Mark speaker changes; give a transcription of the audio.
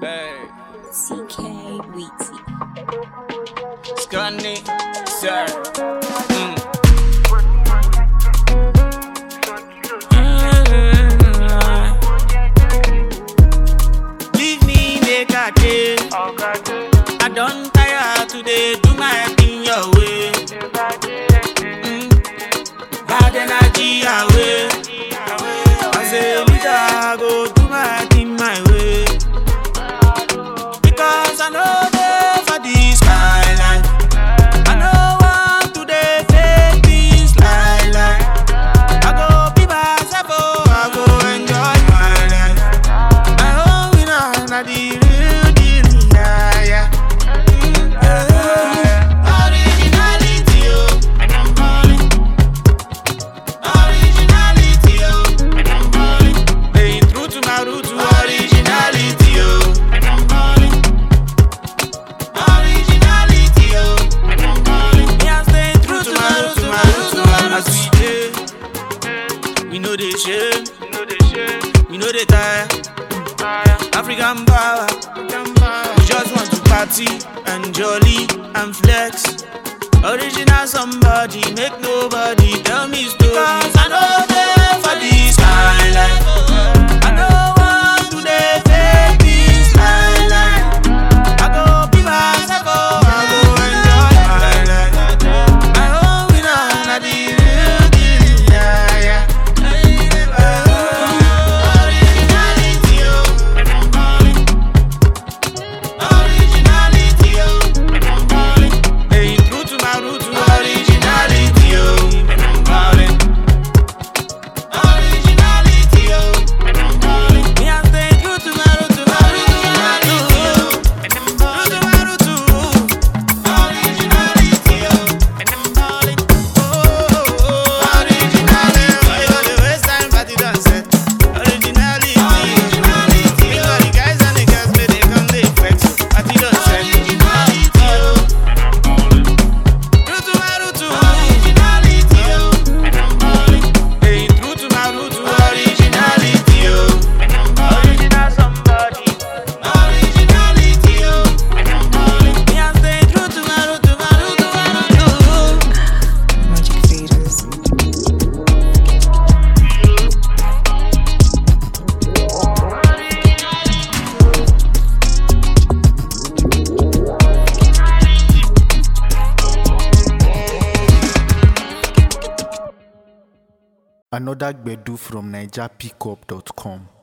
Speaker 1: Hey,
Speaker 2: CK Weezy.
Speaker 1: Scunny, sir. Mm. Leave me make I dey. I don tire to dey do my thing your way. Mm. Bad energy away. As a leader, I go do my thing my way. Because I know dey for this kind life. I no want to dey fake this lie lie. I go be myself, oh, I go enjoy my life. My own winner, na the real deal, yeah, yeah. Mm, yeah. Originality, oh, and I'm balling. Originality, oh, and I'm balling. Staying true to my roots, to originality, oh, and I'm balling. Originality, oh, and I'm balling. Me, I'm staying true to my roots, to my roots, to my roots. As we dey, we know they shame, we know they tire. African power, we just want to party and jolly and flex. Original somebody, make nobody tell me story. Cause I know they for this kind life. I know want to dey fake this lie lie. I go be myself, oh, I go enjoy my life. My own winner, na the real deal, yeah, yeah. Originality, oh, and I'm balling. Originality, oh, and I'm balling. Staying true to my roots, to originality, oh, and I'm balling. Originality, oh, and I'm balling. Me, I'm staying true to my roots, to my originality, oh, and I'm balling. True to my roots, to originality, oh, and I'm balling. Oh, oh, oh, originality. Why you dey waste time, party done set. Originality, originality. Me got the guys and the girls, make they come dey flex. Party done set. Originality, oh, and I'm balling. True to my roots, to originality, oh, and I'm balling. Staying true to my roots, to originality, oh, and I'm balling. Original somebody. Originality, oh, and I'm balling. Me, I'm staying true to my roots, to my roots, to my roots, oh.
Speaker 2: Magic Faders.
Speaker 3: Another Gbedu from NigerPickup.com.